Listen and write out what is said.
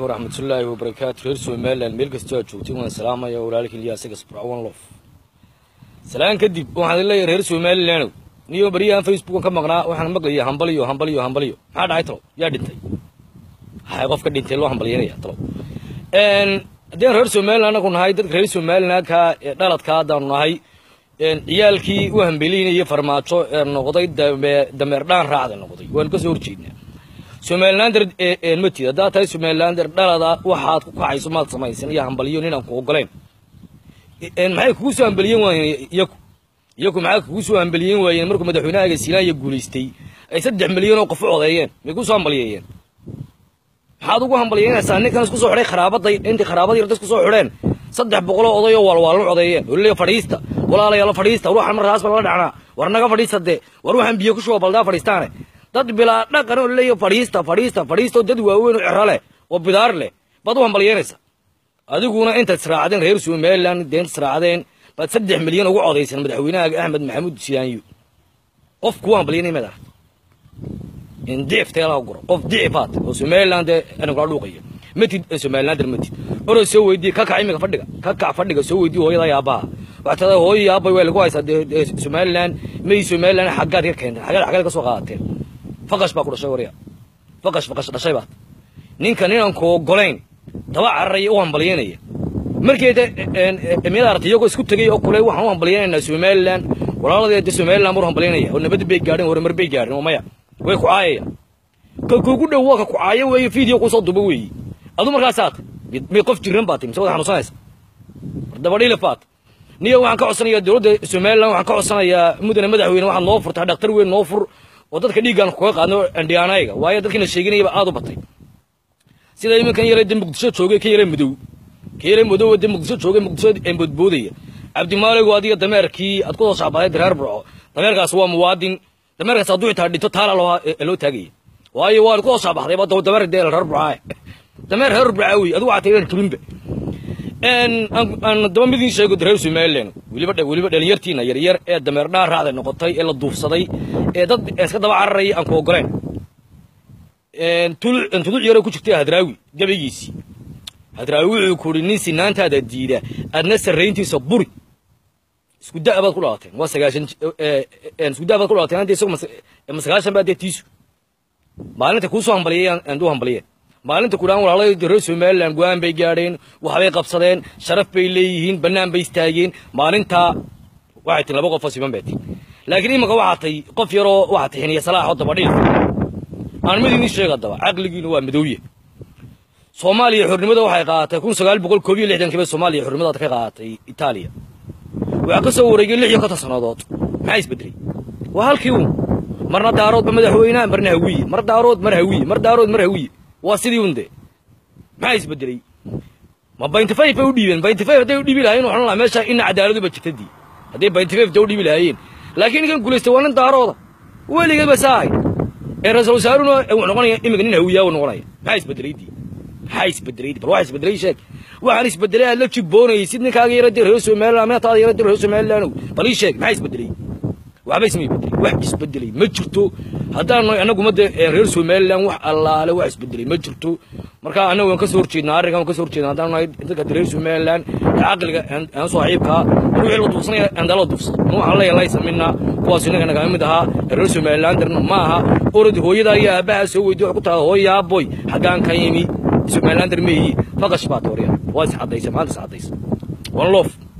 waraxmatullaahi wabarakaatu reer somalilan meel kastoo aad joogtay waan salaamaya walaalkii ilyaasiga sbrawan lof salaan kadib waxaan leeyahay reer somalilan niyo baryahan facebookan ka maqnaa waxaan maqlayay hambaliyo hambaliyo hambaliyo maxaa dhacay talow yaa dhintay hay qof ka dhintay loo hambalyanaya talow haddeen reer somalilan anagu nahay dadka reer somalilanka ee dhaladka haddaanu nahay ciyaalkii u hambeliynayay farmaajo ee noqday dameer dhaan raacda noqday waanu ka soo horjeednaa somalilander matid haddaad tahay somalilander dhalada waxaad ku kacayso maad samaysan iyo hambaliyo ninaan ku ogoleen maxay kugu soo hambeliyen waayeen iyaku iyaku maxay kugu soo hambeliyen waayeen markuu madaxweynahaga silaanya guulaystay ay saddex milyan oo qof u codeeyeen may ku soo hambaliyeeyeen maxaad ugu hambalyeynaysaa ninkan isku soo xidhay kharaabadday intii kharaabadii yarda isku soo xidheen saddex boqoloo oday oo waalwaalma codeeyeen oo leeya fadhiista walaalayaala fadhiista ruuxan markaas baa la dhacnaa war naga fadhiista dee war waxaan biyo ku shuba baldaa fadhiistaane dad bilaa dhaqan oo leeya fadhiista fadhiista fadhiista oo dad waaweyn oo cero leh oo bidaar leh baad u hambalyeynaysaa adiguna intaad israacdeen reer somaliland deenta israacdeen baad saddex milyan ugu codayseen madaxweynahaaga axmed maxamuud siyaanyo qof kuwa hambalyanay maad aragta in dicif teelaha guro qof dicifaad oo somaliland anigu kala dhuuqayo matid somalilander matid orod soo weydiye ka kac imiga fadhiga ka kac fadhiga soo weydiye hooyada iyo aabbaha waxaa tada hooyo iyo aabbay waa lagu haysaa dee somaliland may somaliland xaggaad ka keenteen xaggaad xaggaad ka soo qaadateen faqash baa ku dhashay warya faqash faqash dhashay baad ninka ninaan ku ogolayn daba cararaya u hambalyanaya markeeda miyad aragtay iyagoo isku tegay oo kule waxaan u hambalyanaynaa somaliland walaaladeeda somaliland buu hambalyanaya oo nabad bay gaadheen horumar bay gaadheen oo maya way ku caayaya ka kuugu dhow waa ka ku caayo weeye video kusoo duba weeye adu markaasaad may qof jiran baad mise wada xanuunsanaysa dabadhile baad niyo waxaan ka codsanayaa dowladda somaliland waxaan ka codsanayaa mudane madaxweyne waxaad noo furtaa dhaktar weyn noo fur oo dadka dhiiggaan kaga qaadno andhiyaanayga waayo dadkiina sheeganayaba aad u batay sida iminkan yare de muqdisho joogay ka yare madow ka yare madow de muqdisho joogay muqdisho boodboodaya cabdimaaligo adiga dameerkii aad ku soo shacbaday reer burco dameerkaas waa muwaadin dameerkaas hadduu xitaa dhinto taala loo taagaya waayo waa ku soo shacbaxday ba dameer dee reer burcaa dameer reer burcaa wey adigu waxaa tahay turinba aan daba midin sheego reer somaliland weliba weliba dhalinyartiina yaryar ee dameer dhaan raacda noqotay ee la duufsaday ee dad iska daba cararaya aan ku ogoleen tuduc yaro ku jirtay hadraawi gabaygiisii hadraawi wuxuu ku uhi nin sinaantaada diida adna sarrayntiisa buri isku da' baad ku dhalateen waa sagaashan isku da' baad ku dhalateen hadda isagu ma sagaashan baa dee tiisu maalinta kuu soo hambaliyay aan duu hambaliyeen maalinta ku dhahan walaalada reer somaliland go-aan bay gaadheen waxbay qabsadeen sharaf bay leeyihiin bannaan bay istaageen maalintaa waxay tin laba qof oo siman bay tin laakiin iminka waxaa tay qof yaroo waxaa tay xiniya salaaxoo dabadhiil aan mid idin sheega daba caqligiina waa madowye soomaaliya xornimada waxay qaadatay kun sagaal boqol koob iyo lixdankii bay soomaaliya xornimada ka qaadatay itaaliya waxaa ka soo wareegay lix iyo konton sannadood maxaa isbedelay waa halkii uun marna daaroodba madaxweynaha marna hawiye mar daarood mar hawiye mar daarood mar hawiye waa sidii un de maxaa isbedelay ma bainty five bay u dhiibeen bainty five hadday u dhiibi lahayen waxaan lahaa meesha ina cadaaladu ba jirtadii hadday bainty five da u dhiibi lahaayeen laakiin ninkan guulaystay waa nin daarooda weligeed ba saa ahayd ee ra-isul wasaaruna wuxuu noqonaya iminka nin hawiyaa uu noqonaya maxaa isbedelay dii maxaa isbedelay bal waxa isbedelay sheeg waxaan isbedelay aad la jibboonayay sid ninkaaga yaradii reer somaliland minataada yaradii reer somaliland bal ii sheeg maxaa isbedelay waxba isma bedelay wax isbedelay ma jirto haddaan nahay annagu madde reer somaliland wax allaale wax isbedelay ma jirto marka annagu waan ka soo horjeednaa arrinkan waan ka soo horjeednaa haddaan nahay dadka reer somaliland ee caqliga aan saaxiibkaa wixii la duufsanaya andala duufsada nu waxaan leeyahay laysa minna kuwaas innaga nagaa mid ahaa reer somalilanderna ma aha orod hooyada iyo aabbaha soo weydiy wax ku tahay hooya aaboy xaggaan ka yimi somalilander ma ihi faqash baad warya waa is caddaysa maanta is caddaysa one love